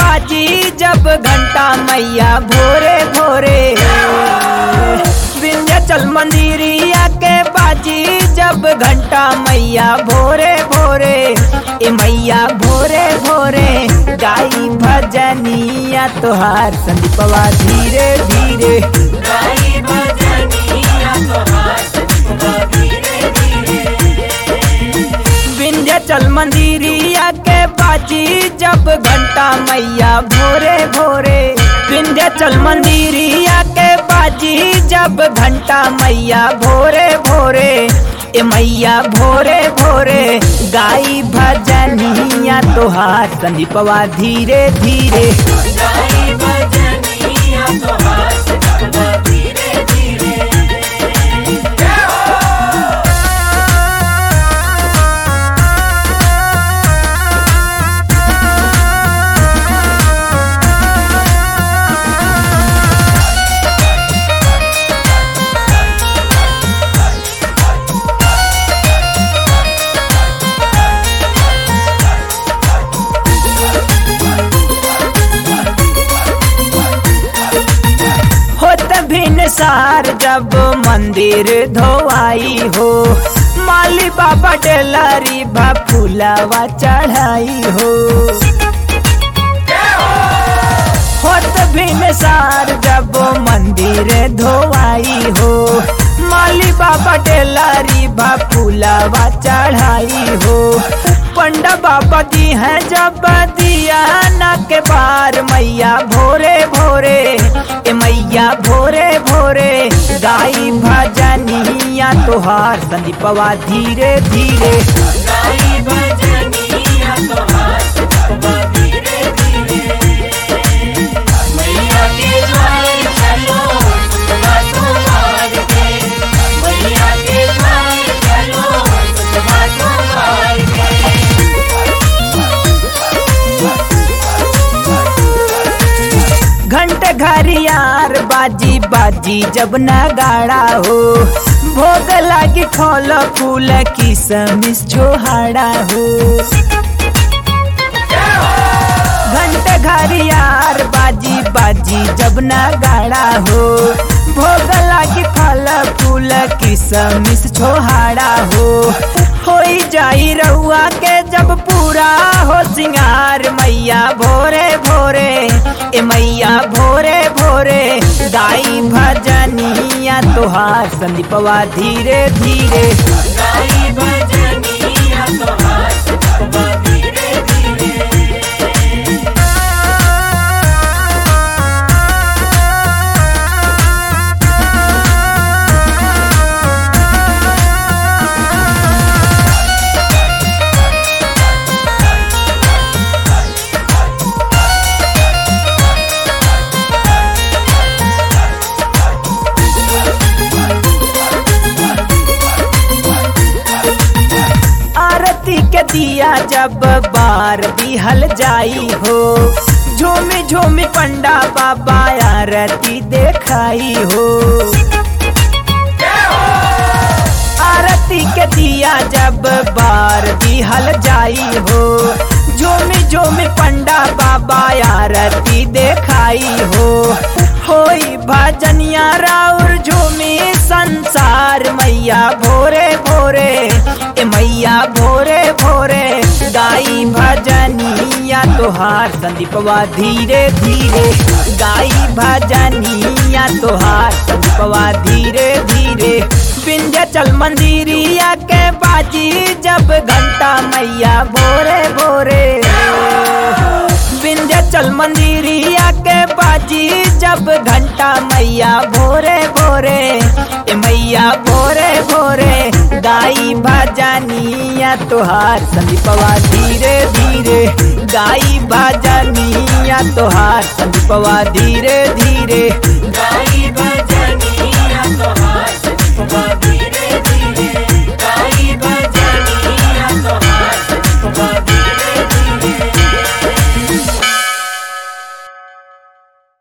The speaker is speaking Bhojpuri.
बाजी जब घंटा मैया भोरे भोरे विंध्याचल मंदिरिया के बाजी जब घंटा मैया भोरे भोरे ए मैया भोरे भोरे गाई भजनिया तोहार संदीपवा धीरे धीरे गाई भजनिया तोहार संदीपवा धीरे धीरे विंध्याचल मंदिरिया के बाजी जब घंटा मैया भोरे भोरे विंध्याचल मंदिरिया के बाजी जब घंटा मैया भोरे भोरे ए मैया भोरे भोरे गाई भजनिया तोहार संदीपवा धीरे धीरे गाई भजनिया तोहार संदीपवा धीरे धीरे होत भिन सार जब मंदिर धोआई हो माली बाबा डेलरी बा फूलावा चढ़ाई हो होत भिन सार जब मंदिर धोआई हो माली बाबा डेलरी बा फूलावा चढ़ाई हो पंडा बाबा दी है जब दिया ना के बार मैया भोरे भोरे ए मैया भोरे भोरे गाई भजनिया तोहार संदीपवा धीरे धीरे गाई भजनिया तोहार संदीपवा धीरे धीरे मैया के द्वार चलो सुतवा तुम्हार के मैया के द्वार चलो सुतवा तुम्हार के घंट घरियार बाजी बाजी जब नगाड़ा हो भोग लागी फल फूल की समिस छोहाड़ा हो घंट घरियार बाजी बाजी जब नगाड़ा हो भोग लागी फल फूल की समिस छोहाड़ा हो होई जाई रउआ के जब पूरा हो सिंगार मैया भोरे भोरे ए मैया भोरे भोरे गाई भजनिया तोहार संदीपवा धीरे धीरे गाई भजनिया तोहार संदीपवा धीरे धीरे आरती के दिया जब बार दिहल जाई हो झूमी झूमी पंडा बाबा आरती देखाई हो आरती के दिया जब बार दिहल जाई हो झूमी झूमी पंडा बाबा आरती देखाई हो होई भजनिया राउर झूमी संसार मैया भोरे भोरे ए मैया भोरे भोरे गाई भजनिया तोहार संदीपवा धीरे धीरे गाई भजनिया तोहार संदीपवा धीरे धीरे विंध्याचल मंदिरिया के बाजी जब घंटा मैया भोरे भोरे विंध्याचल मंदिरिया के बाजी जब घंटा मैया भोरे भोरे ए मैया भोरे भोरे गाई भजनिया तोहार संदीपवा धीरे धीरे गाई भजनिया तोहार संदीपवा धीरे